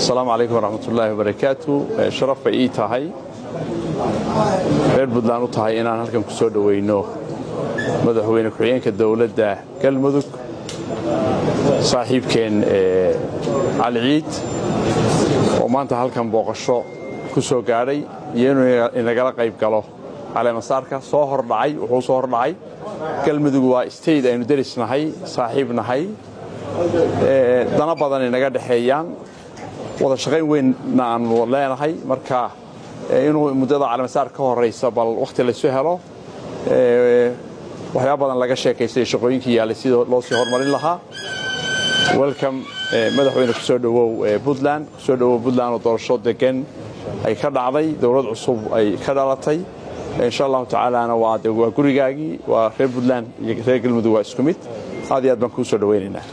asalaamu calaykum waraxmatullaahi wabarakaatu sharaf bay ii tahay reer puntland u tahay inaan halkan ku soo dhoweyno madaxweyne ku-xigeenka dowladda galmudug saaxiibkeen cali ciid oo maanta halkan booqasho ku soo gaadhay iyo inuu inagala qayb galo caleemasaarka soo hordhacay wuxuu soo hordhacay galmudug waa state aynu derisnahay saaxiib nahay dana badan inaga dhexeeyaan wada shaqayn weynna aanu leenahay marka inuu muddada caleemasaar ka horaysa bal wakhti laysu helo waxyaaba badan laga sheekaystay shaqooyinkii yaallay sida loo sii horumarin lahaa welcome madaxweyne kusoo dhowow puntland kusoo dhowow puntland oo doorasho degan ay ka dhacday dowlad cusub ay ka dhalatay insha allahu tacaalana waa waa gurigaagii waa reer puntland iyo reer galmudug waa isku mid aad iyo aad baan kuu soo dhowaynaynaa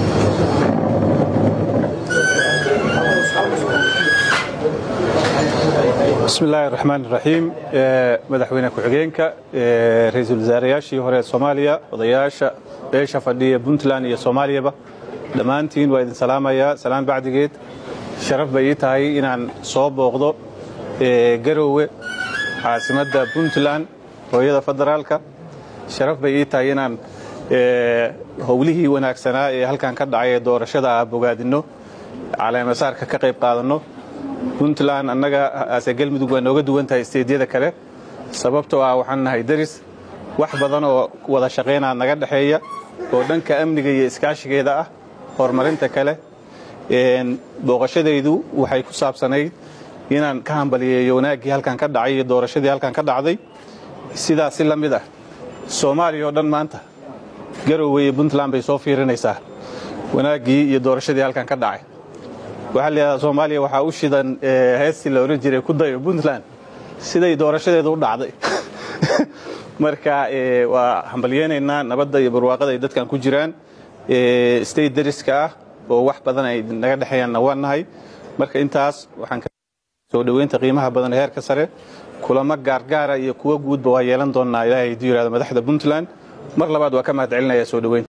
bismi illaahi raxmaan iraxiim madaxweyne ku-xigeenka ra-iisul wasaarayaashii hore ee soomaaliya odayaasha beesha fadhiya puntland iyo soomaaliyaba dhammaantiin waa idin salaamayaa salaan bacdigeed sharaf bay ii tahay inaan soo booqdo garoowe caasimadda puntland hooyada federaalka sharaf bay ii tahay inaan howlihii wanaagsanaa ee halkan ka dhacay ee doorashada ah bogaadinno caleemasaarka ka qayb qaadanno puntland annaga ase galmudug waa nooga duwan tahay isteedyada kale sababtoo ah waxaan nahay deris wax badan oo wada shaqaynaa naga dhexeeya oo dhanka amniga iyo iskaashigeeda ah horumarinta kale booqashadaydu waxay ku saabsanayd inaan ka hambaliyeeyo wanaaggii halkan ka dhacay iyo doorashadii halkan ka dhacday sidaas si la mid ah soomaaliya oo dhan maanta garoowe iyo puntland bay soo fiirinaysaa wanaaggii iyo doorashadii halkan ka dhacay waxaa layidhahdaa soomaaliya waxaa u shidan heestii la odhan jiray ku dayo puntland siday doorashadeedu u dhacday marka waa hambalyeynaynaa nabadda iyo barwaaqada ay dadkan ku jiraan state dariska ah oo wax badan ay naga dhexeeyaanna waa nahay marka intaas waxaan soo dhoweynta qiimaha badan ee heerka sare kulamo gaargaara iyo kuwo guudba waa yeelan doonnaa ilaahay haduu yihahdo madaxda puntland mar labaad waa ka mahad celinaya soo dhoweynta